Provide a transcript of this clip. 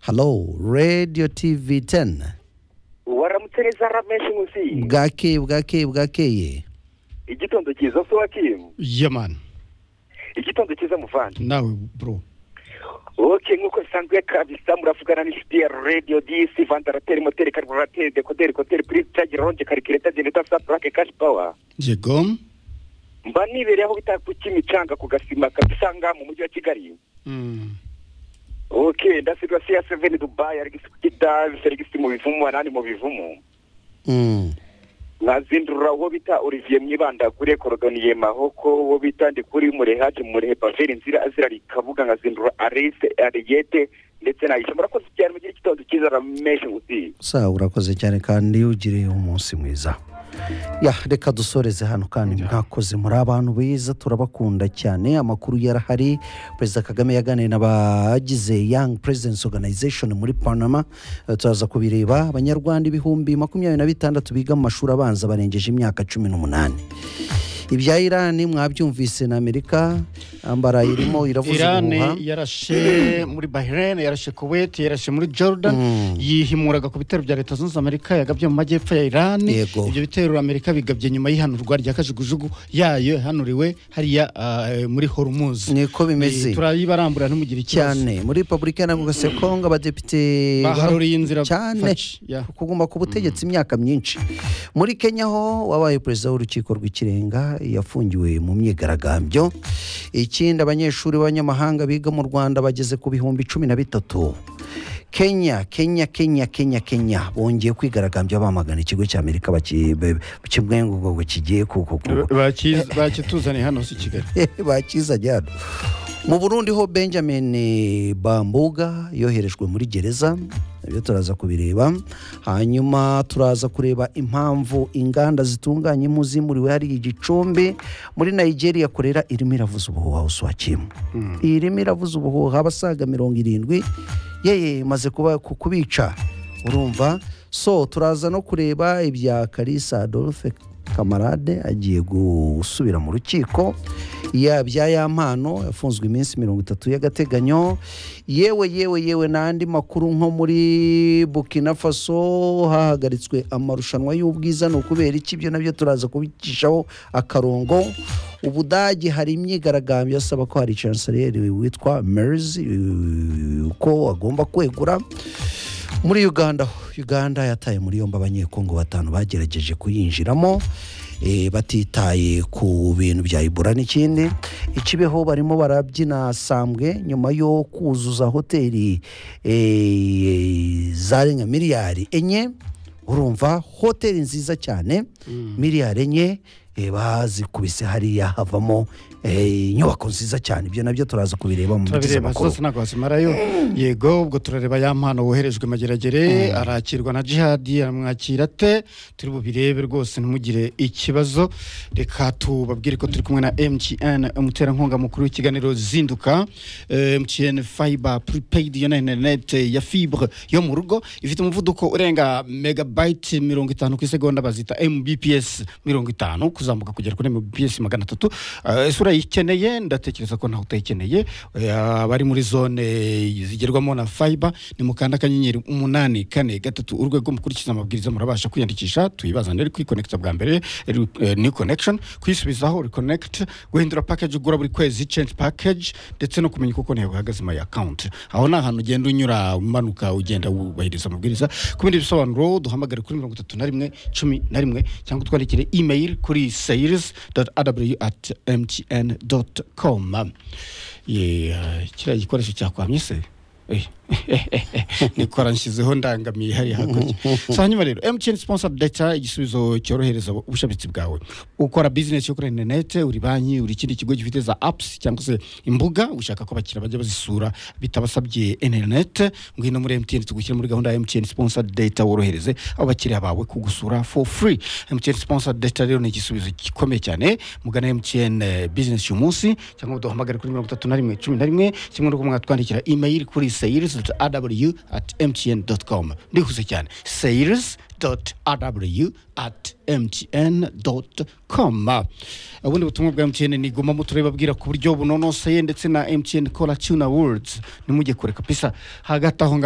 halo radiyo tivi teni waramutse neza ramenshi munsi bwakeye bwakeye bwakeye igitondo cyiza se wakimu yamani igitondo cyiza muvandi nawe bro oke nk'uko bisanzwe kabisa muravugana n'inshuti ya radiyo disi vandarateri moteri kariburateri dekoderi koderi purizi cagi ronje karikireta geneta sa purake kashi pawa yego mba nibereye aho bita ku kimicanga ku gasima kabisanga mu mujyi wa kigali Mm. oke ndasigasiye ya seveni dubayi arigisi ku kidazi serigisi mu bivumu anani mu bivumu Mm. nkazindurura uwo bita olivier mwibandagure korodoniye mahoko uwo bita ndikuri murehaje murehe paveri nzira azira rikabuga nkazindura arise ariyete ndetse na ishobora koze cyane mu gihe cy'igitondo cyiza rameshe nguti sawa urakoze cyane kandi ugiriye umunsi mwiza ya reka dusoreze hano kandi mwakoze muri abantu beza turabakunda cyane amakuru yarahari perezida kagame yaganiriye n'abagize yangi perezidensi oganayizeshoni muri panama Eh, turaza kubireba abanyarwanda ibihumbi makumyabiri na bitandatu biga mu mashuri abanza barengeje imyaka cumi n'umunani ibya irani mwabyumvise na amerika ambara irimo iravuza ubuhuha irani yarashe muri bahrain yarashe kuwait yarashe muri jordan yihimuraga ku bitero bya leta zunze amerika yagabye mu majyepfo ya irani Yego. ibyo bitero amerika bigabye nyuma y'ihanurwa rya kajugujugu yayo yahanuriwe hariya ah, eh, muri hormuz niko bimeze Eh, turayibarambura ntimugire ikibazo cyane muri repubulika iharanira kongo abadepite baharuriye inzira cyane faci, ya. kuguma ku butegetsi imyaka myinshi muri kenya ho wabaye perezida w'urukiko rw'ikirenga yafungiwe mu myigaragambyo ikindi abanyeshuri b'abanyamahanga biga mu rwanda bageze ku bihumbi cumi na bitatu kenya kenya kenya kenya kenya bongeye kwigaragambya bamagana ikigo cy'amerika baki- be- kimwe ngo ngo kigiye ku- ku- ku- Bakiz- bakituzaniye hano si i kigali bakizanye hano mu burundi ho benjamin bambuga yoherejwe muri gereza ibyo turaza kubireba hanyuma turaza kureba impamvu inganda zitunganya impu zimuriwe hari igicumbi muri nigeria korera irimo iravuza ubuhuha usuhakimu irimo iravuza ubuhuha abasaga mirongo irindwi yeye imaze kuba ku- kubica urumva so turaza no kureba ibya kalisa adolphe kamarade agiye gusubira mu rukiko yabya ya mpano yafunzwe iminsi mirongo itatu y'agateganyo yewe yewe yewe n'andi makuru nko muri burkina faso hahagaritswe amarushanwa y'ubwiza ni ukubera iki ibyo nabyo turaza kubicishaho akarongo ubudage hari imyigaragambyo asaba ko hari chanceleri witwa merizi ko agomba kwegura muri uganda uganda yataye muri yombi abanyekongo batanu bagerageje kuyinjiramo eh, batitaye ku bintu bya ibura n'ikindi ikibeho barimo barabyina sambwe nyuma yo kuzuza hoteli eh, zarenga miliyari enye urumva hoteli nziza cyane miliyari enye eh, bazikubise hariya havamo eh, inyubako nziza cyane ibyo nabyo turaza kubireba mu bigize turabireba amakuru zose ntabwo wazimarayo yego ubwo turareba ya mpano woherejwe mageragere arakirwa na jihadi aramwakira ate turi bubirebe rwose ntimugire ikibazo reka tubabwire ko turi kumwe na mtn umuterankunga mukuru w'ikiganiro zinduka Eh, mtn fiber prepaid yo ni interinete ya fibre yo mu rugo ifite umuvuduko urenga megabayiti mirongo itanu ku isegonda bazita mbps mirongo itanu kuzamuka kugera kuri mbps magana atatu Eh, ese urayikeneye ndatekereza ko ntawe utayikeneye Eh, abari muri zone zigerwamo na fiber ni mukanda akanyenyeri umunani kane gatatu urwego mukurikiza amabwiriza murabasha kwiyandikisha tuyibazanire uri kwikonekita bwa mbere ri- eh, new connection kuyisubizaho reconnect guhindura package ugura buri kwezi change package ndetse no kumenya uko ntabwo uhagaze my account aho ni ahantu ugenda unyura umanuka ugenda wubahiriza amabwiriza ku bindi bisobanuro duhamagare kuri mirongo itatu na rimwe cumi na rimwe cyangwa utwandikire email kuri sales aw at mtn com kiriya gikoresho cyakwamye se Eh, eh, eh, eh, nikora nshyizeho ndangamiye hariya hakurya so hanyuma rero mtn sponsor data igisubizo cyorohereza ubushabitsi bwawe ukora bizinesi yo kuri interinete uri banki uri ikindi kigo gifite za apps cyangwa se imbuga ushaka ko abakiriya bajya bazisura bitabasabye interinete ngwino muri mtn tugushyira muri gahunda ya mtn sponsor data worohereze abo bakiriya bawe kugusura for free mtn sponsor data rero ni igisubizo gikomeye cyane mugana mtn eh, business uyu munsi cyangwa uduhamagare kuri mirongo itatu na rimwe cumi na rimwe kimwe n'uko mwatwandikira email kuri sales aw at mtn com ndihuse cyane sales aw at mtn com ubundi butumwa bwa mtn ni guma muturababwira ku buryo bunonoseye ndetse na mtn kora tuna words nimujye kure kapisa hagati aho ngaho